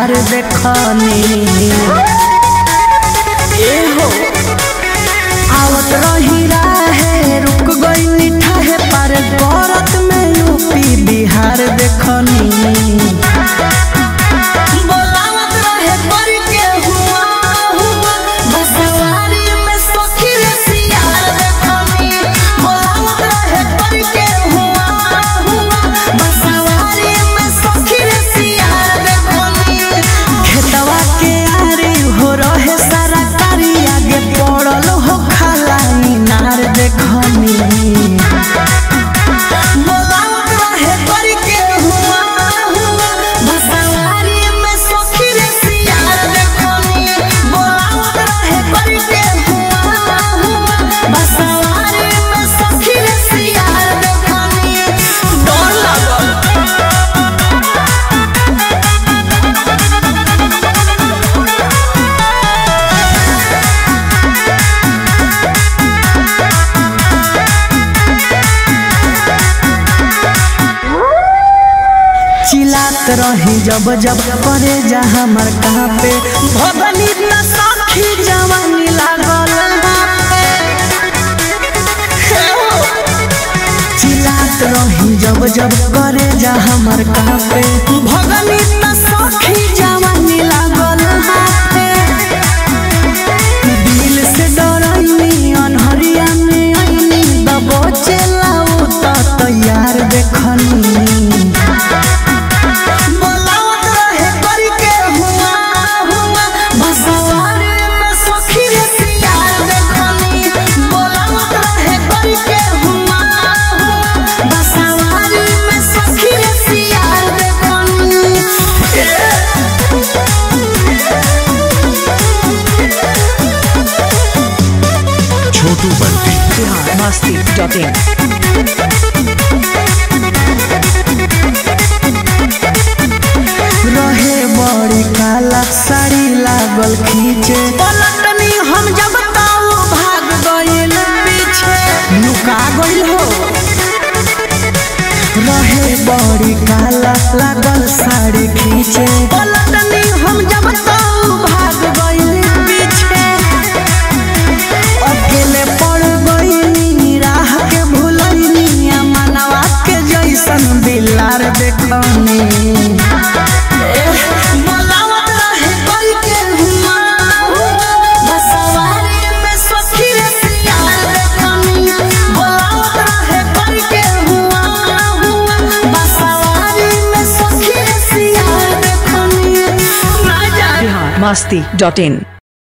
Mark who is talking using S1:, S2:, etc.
S1: बिहार देखनी ए हो आवत रही राहे रुक गई निठा है पर गौरत में यूपी बिहार देखनी बोलावत रहे पर के हुआ हुआ बसवारी में सखी रे सियार देखनी बोलावत रहे पर के हुआ हुआ बसवारी में सखी रे सियार देखनी खेतवा के आरी हो रहे सारा कारी आगे पड़ल हो खाला इनार देखनी बोलावत रहे पर के हुआ हुआ बसवारी में सखी रे सियार देखनी बोलावत रहे पर के हुआ हुआ बसवारी में सखी रे सियार देखनी डर लागल चिल्लात रही जब जब करे जा हमर कहाँ पे भगनी न सखी जवानी लागल चिल्लात रही जब जब करे जा हमर कहाँ पे भगनी न सखी जवानी लागल हाथे दिल से डरैनी अनहरिया में आईनी दबो चलाऊ त तैयार देखनी बोलावत रहे पर के हुआ हुआ बसवारी में सखी रे सियार देखनी बोलावत रहे पर के हुआ हुआ बसवारी में सखी रे सियार देखनी
S2: छोटू बंटी
S3: बिहार मस्ती डॉट इन
S1: रहे बड़ी काला साड़ी लागल खींचे पलटनी हम जब ताऊ भाग गइल पीछे लुका गइल हो रहे बड़ी काला लागल साड़ी खींचे पलटनी हम जब ताऊ भाग गइल पीछे अकेले पड़ गइनी राह के भूलनी आ मनवा के जैसन बिलार देखनी बोलावत रहे कोई के हुआ हुआ बसवारी में सखी रे सियार देखनी बोलावत रहे कोई के हुआ हुआ बसवारी में सखी रे सियार देखनी ना जाने
S3: बिहार मस्ती डॉट इन